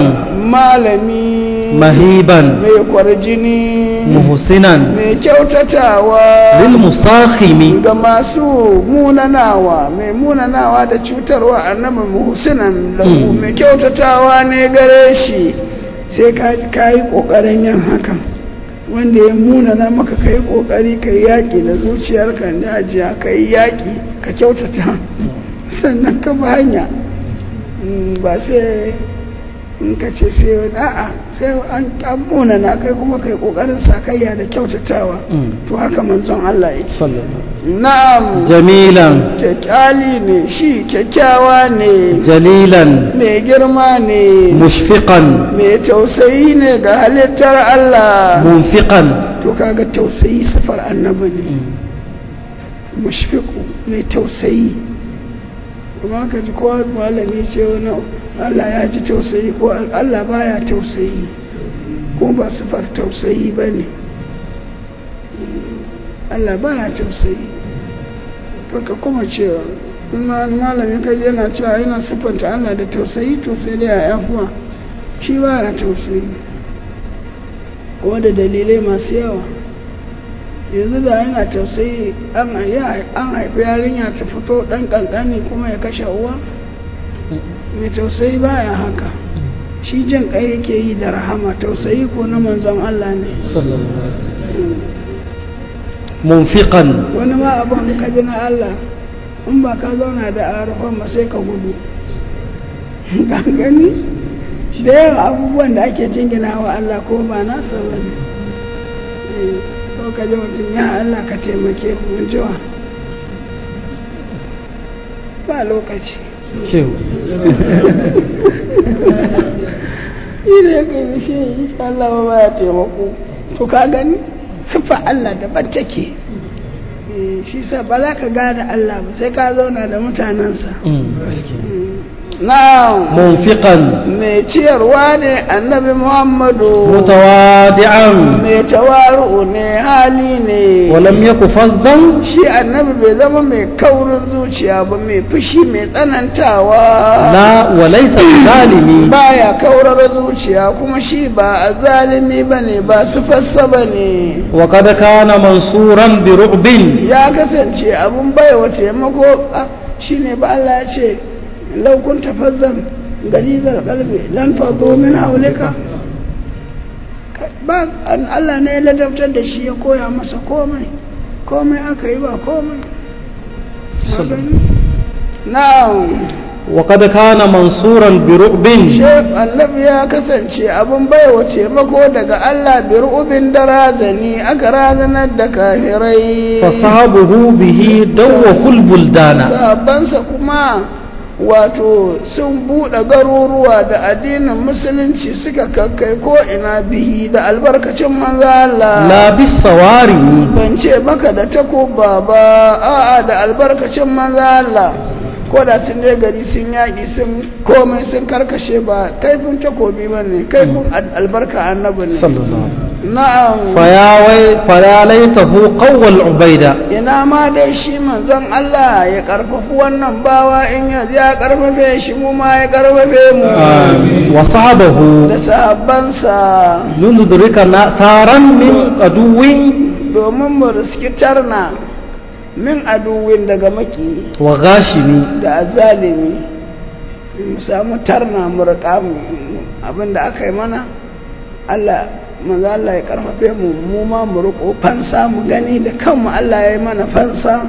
malami مهيبا mai kwarjini محسنا mai kyautatawa للمصاخم ga masu munanawa mai munanawa da cutarwa annabi muhsinan lahu Mm. mai kyautatawa ne gare shi sai ka yi ƙoƙarin yin hakan wanda ya munana maka ka yi ƙoƙari ka yi yaƙi da zuciyarka da ajiya ka yi yaƙi ka kyautata sannan ka ba hanya Mm, ba sai in ka ce sai wani a'a sai an an munana kai kuma ka yi ƙoƙarin sakayya da kyautatawa Mm. to haka manzon Allah ya ce صلى الله na'am جميلا kyakkyali ne shi kyakkyawa ne جليلا mai girma ne مشفقا mai tausayi ne ga halittar Allah منفقا to kaga tausayi sifar annabi ne mushfiqu mai tausayi kuma ka ji kowa malami ce wani Allah ya ji tausayi ko Allah baya tausayi ko ba sifar tausayi ba ne Allah baya tausayi ka kuma cewa in ma- malamin kaji yana cewa yana siffanta Allah da tausayi to sai dai a yafuwa shi baya tausayi kuma da dalilai masu yawa yanzu da yana tausayi an ya- an haifi yarinya ta fito dan kankani kuma ya kashe uwa mai tausayi baya haka shi jin kai yake yi da rahama tausayi ko na manzon Allah ne صلى الله عليه وسلم منفقا wani ma abin ka ji na Allah in ba ka zauna da arafan ba sai ka gudu ka gani da yawa abubuwan da ake jingina wa Allah ko ba nasa ba ne Eh, ko ka ji mutum ya Allah ka taimake mu jiwa ba lokaci شو shi ne kai da shi insha Allah ba ya taimako to ka gani sifa Allah daban take Eh, shi sa ba za ka gane Allah ba sai ka zauna da mutanensa na munfiqan mai ciyarwa ne annabi muhammadu mutawadi'an mai tawaru ne hali ne wa lam yaku fazzan shi annabi bai zama mai kaurin zuciya ba mai fushi mai tsanantawa la wa laysa zalimi baya kaurar zuciya kuma shi ba a zalimi ba ne ba su fassa ba ne wa qad kana mansuran bi ru'bin ya kasance abun baiwa taimako shi ne ba Allah ya ce laukun tafazzan galizar kalbe lan fado min haulika ba an Allah ne ya ladabtar da shi ya koya masa komai komai aka yi ba komai na'am wa qad kana mansuran bi ru'bin Shek annabi ya kasance abin baiwa taimako daga Allah bi ru'ubin da razani aka razanar da kafirai fasahabuhu bihi dawwahul buldana sabansa kuma wato sun buɗe garuruwa da addinin musulunci suka kakkai ko ina bihi da albarkacin manzo Allah la bis sawari ban ce maka da takuba ba a'a da albarkacin manzo Allah ko da sun je gari sun yaƙi sun komai sun karkashe ba kaifin takobi ba ne kaifin albarka annabi ne sallallahu na'am faya wai faya laitahu qawwal ubaida ina ma dai shi manzon Allah ya karfafi wannan bawa in ya ya karfafe shi mu ma ya karfafe mu wa sahabahu da sahabbansa yunudrika na saran min aduwin domin mu riski tarna min aduwin daga maki wa ghashimi da azalimi mu samu tarna mu riƙa mu abinda aka yi mana Allah manzo Allah ya karfafe mu mu ma mu riƙo fansa mu gani da kanmu Allah ya yi mana fansa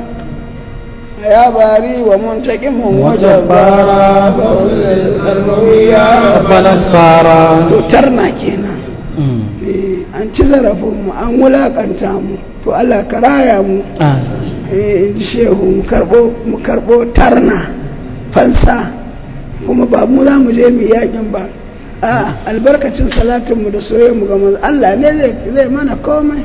ya bari wa muntaqimun wajabbara fa ulil qalbiyya rabbana sara to tarna kenan Eh, an ci zarafin mu an wulakanta mu to Allah ka raya mu eh in ji shehu mu karbo mu karbo tarna fansa kuma ba mu za mu je mu yakin ba a albarkacin salatin mu da soyayya mu ga manzo Allah ne zai zai mana komai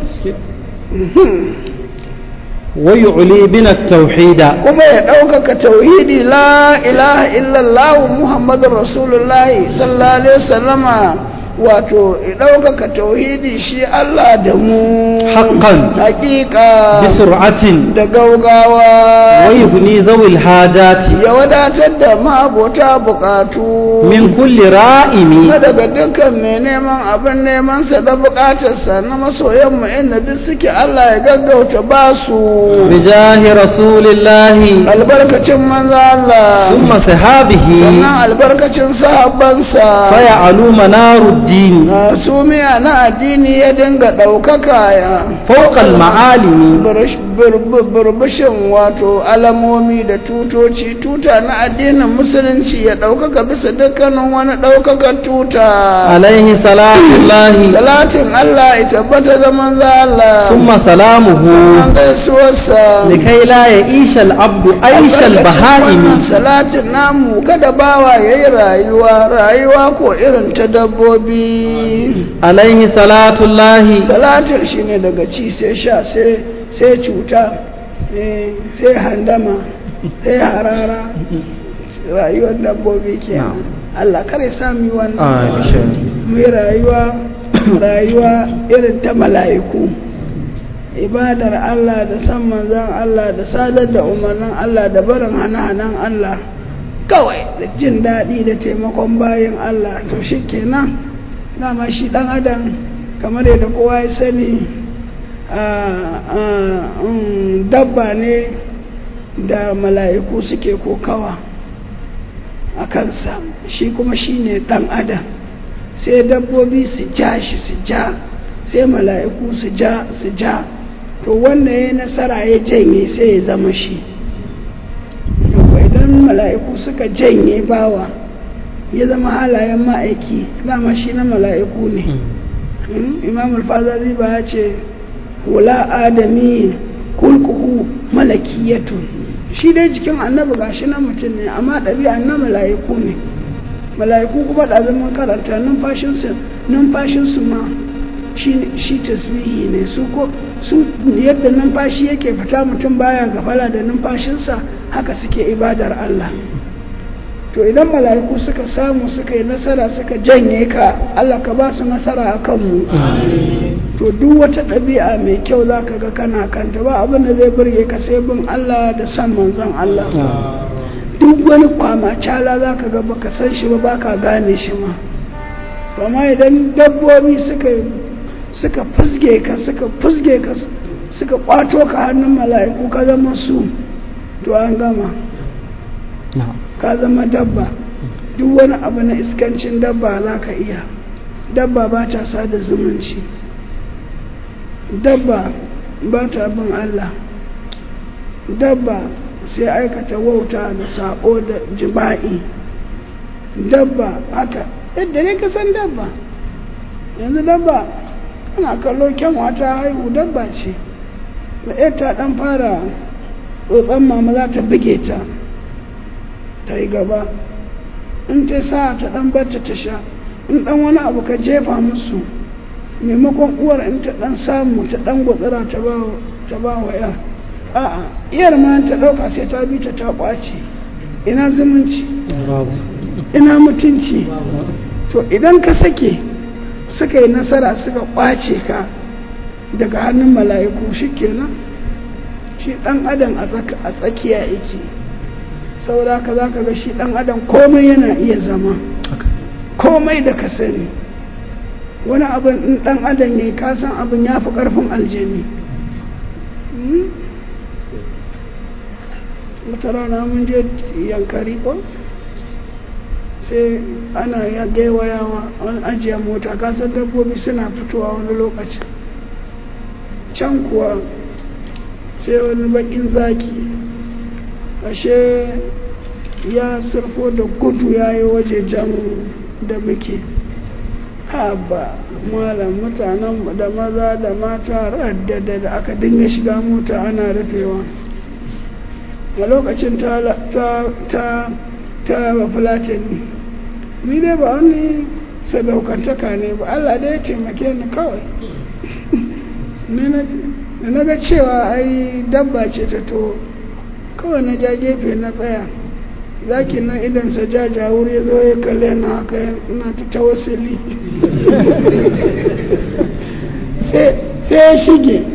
Mhm. wa yu'li bina tauhida kuma ya ɗaukaka tauhidi la ilaha illallah muhammadun rasulullahi sallallahu alaihi wasallama wato ya ɗaukaka tauhidi shi Allah da mu Haqqan. hakika bi sur'atin da gaugawa wa yughni zawil hajati ya wadatar da ma'abota bukatu min kulli ra'imi na daga dukkan mai neman abin nemansa da bukatarsa na masoyanmu inda duk suke Allah ya gaggauta ba su bijahi rasulillahi albarkacin manzo Allah summa sahabihi sannan albarkacin sahabbansa faya alu manaruddin na sumiya na addini ya dinga ɗaukaka ya fawqal ma'alimi Burbush- burbu- burbushin wato alamomi da tutoci tuta na addinin musulunci ya ɗaukaka bisa dukkanin wani ɗaukakan tuta alaihi salatullahi salatin Allah ya tabbata da manzo Allah summa salamuhu sannan gaisuwarsa likai la ya ishal abdu aishal Albarkacin wannan baha'imi salatin namu kada bawa ya yi rayuwa rayuwa ko irin ta dabbobi alaihi salatullahi salatin shi ne daga ci sai sha sai sai cuta eh, sai handama sai harara rayuwar dabbobi ke Allah kare sami wannan Aisha. mu yi rayuwa rayuwa irin ta mala'iku ibadar Allah da san manzan Allah da sadar da umarnin Allah da barin hana-hanan Allah kawai da jin daɗi da taimakon bayan Allah to shi kenan dama shi ɗan adam kamar yadda kowa ya sani a- a- mm, dabba ne da mala'iku suke kokawa a kansa shi kuma shi ne ɗan adam sai dabbobi su ja shi su ja sai mala'iku su ja su ja to wanda ya nasara ya janye sai ya zama shi Yawwa, idan mala'iku suka janye bawa ya zama halayen ma'aiki dama shi na mala'iku ne Mm, imam al-fazazi ba ya ce wula adami kulkuhu malakiyatun shi dai jikin annabi gashi na mutum ne amma ɗabi'a na mala'iku ne mala'iku kuma da zaman karanta numfashinsu numfashinsu ma shi tasbihi ne su ko su yadda numfashi yake fita mutum baya gafala da numfashinsa haka suke ibadar Allah to idan mala'iku suka samu suka yi nasara suka janye ka Allah ka ba su nasara a kanmu to duk wata ɗabi'a mai kyau za ka ga kana kanta ba abin da zai burge ka sai bin Allah da san manzon Allah duk wani kwama cala za ka ga baka san shi ba baka gane shi ma amma idan dabbobi suka suka fusge ka suka fusge ka suka kwato ka hannun mala'iku ka zama su to an gama ka zama dabba duk wani abu na iskancin dabba za ka iya dabba ba ta sada zumunci dabba ba ta bin Allah dabba sai aikata wauta da sabo da jima'i dabba haka yadda ne ka san dabba yanzu dabba ana kallo kyanwa ta haihu dabba ce da ta dan fara tsotson mama za ta buge ta ta yi gaba in ta sa ta dan barta ta sha in dan wani abu ka jefa musu maimakon uwar in ta dan samu ta dan gwatsira ta ba wa yar a'a iyar ma ta dauka sai ta bi ta ta kwace ina zumunci ina mutunci to idan ka sake suka yi nasara suka kwace ka daga hannun mala'iku shikenan shi dan adam a tsakiya yake saboda ka za ka ga shi dan adam komai yana iya zama komai da ka sani wani abin in dan adam ne ka san abin ya fi karfin aljani wata rana mun je yankari ko sai ana ya gaiwayawa wani ajiyar mota kasan dabbobi suna fitowa wani lokacin can kuwa sai wani bakin zaki ashe ya surfo da gudu ya yi waje jamu da muke haba malam mutanen da maza da mata raddada da aka dinga shiga mota ana rufewa a lokacin ta ta ta ba fulatani ni dai ba wani sadaukantaka ne ba Allah dai ya taimake ni kawai da na ga cewa ai dabba ce ta to kawai na ja gefe na tsaya zaki nan idan sa jaja wuri ya zo ya kalle na haka ina ta tawassuli sai ya shige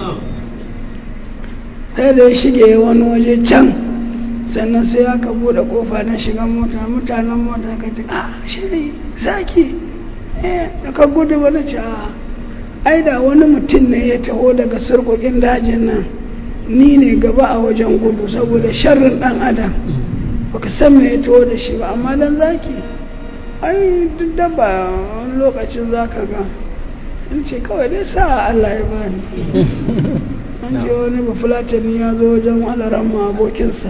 sai da ya shige wani waje can sannan sai aka bude kofa na shiga mota mutanen mota ka ce a shi zaki eh da ka gudu wani ce a ai da wani mutum ne ya taho daga sarkokin dajin nan ni ne gaba a wajen gudu saboda sharrin dan adam baka san me ya taho da shi ba amma dan zaki ai duk dabba wani lokacin zaka ga in ce kawai dai sa Allah ya bani an ce wani bafulatani ya zo wajen alaran abokinsa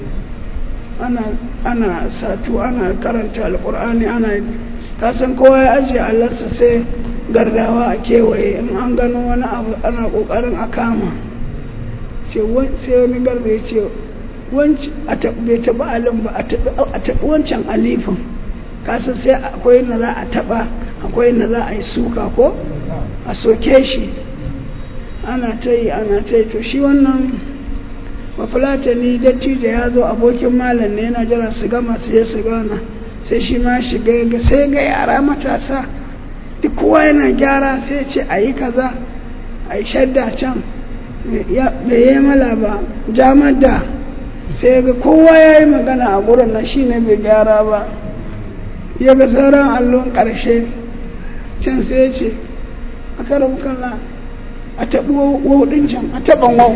ana satu ana karanta alkur'ani ana kasan kowa ya ajiye allarsa sai gardawa a kewaye in an gano wani abu ana kokarin a kama sai wani garda ya ce bai taba alin ba a taɓi wancan alifin kasan sai akwai na za a taɓa akwai na za a yi suka ko a soke shi ana ta yi ana ta yi to shi wannan bafulatani dattijo ya zo abokin malam ne yana jiran su gama su je su gana sai shi ma shiga ga sai ga yara matasa duk kowa yana gyara sai ce a yi kaza a yi shadda can bai yi mala ba jamar da sai ga kowa ya yi magana a gurin na shi ne bai gyara ba ya ga sauran allon ƙarshe can sai ya ce a karan kalla a taɓi wau ɗin can a taɓan wau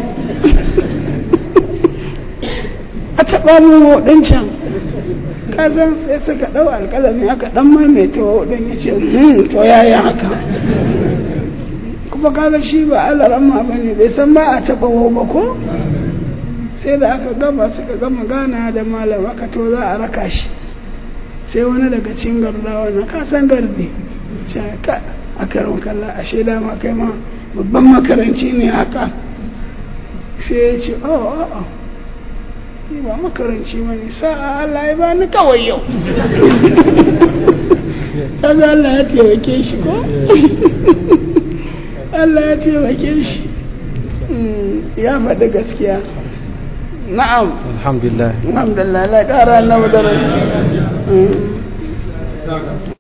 a taɓa mu wau ɗin can kazan sai suka ɗau alƙalami aka ɗan maimaita wau ɗin ya ce to ya yi haka kuma kaga shi ba alarama ba ne bai san ba a taɓa wau ba ko sai da aka gama suka gama gana da malam aka to za a raka shi sai wani daga cikin gardawa na kasan gardi ka a karon kalla a shaida ma kai ma babban makaranci ne haka sai ya ce oh oh ni ba makaranci ba ne sa'a Allah ya bani kawai yau kaga Allah ya taimake shi ko Allah ya taimake shi ya faɗi gaskiya na'am alhamdulillah alhamdulillah la ƙara na daraja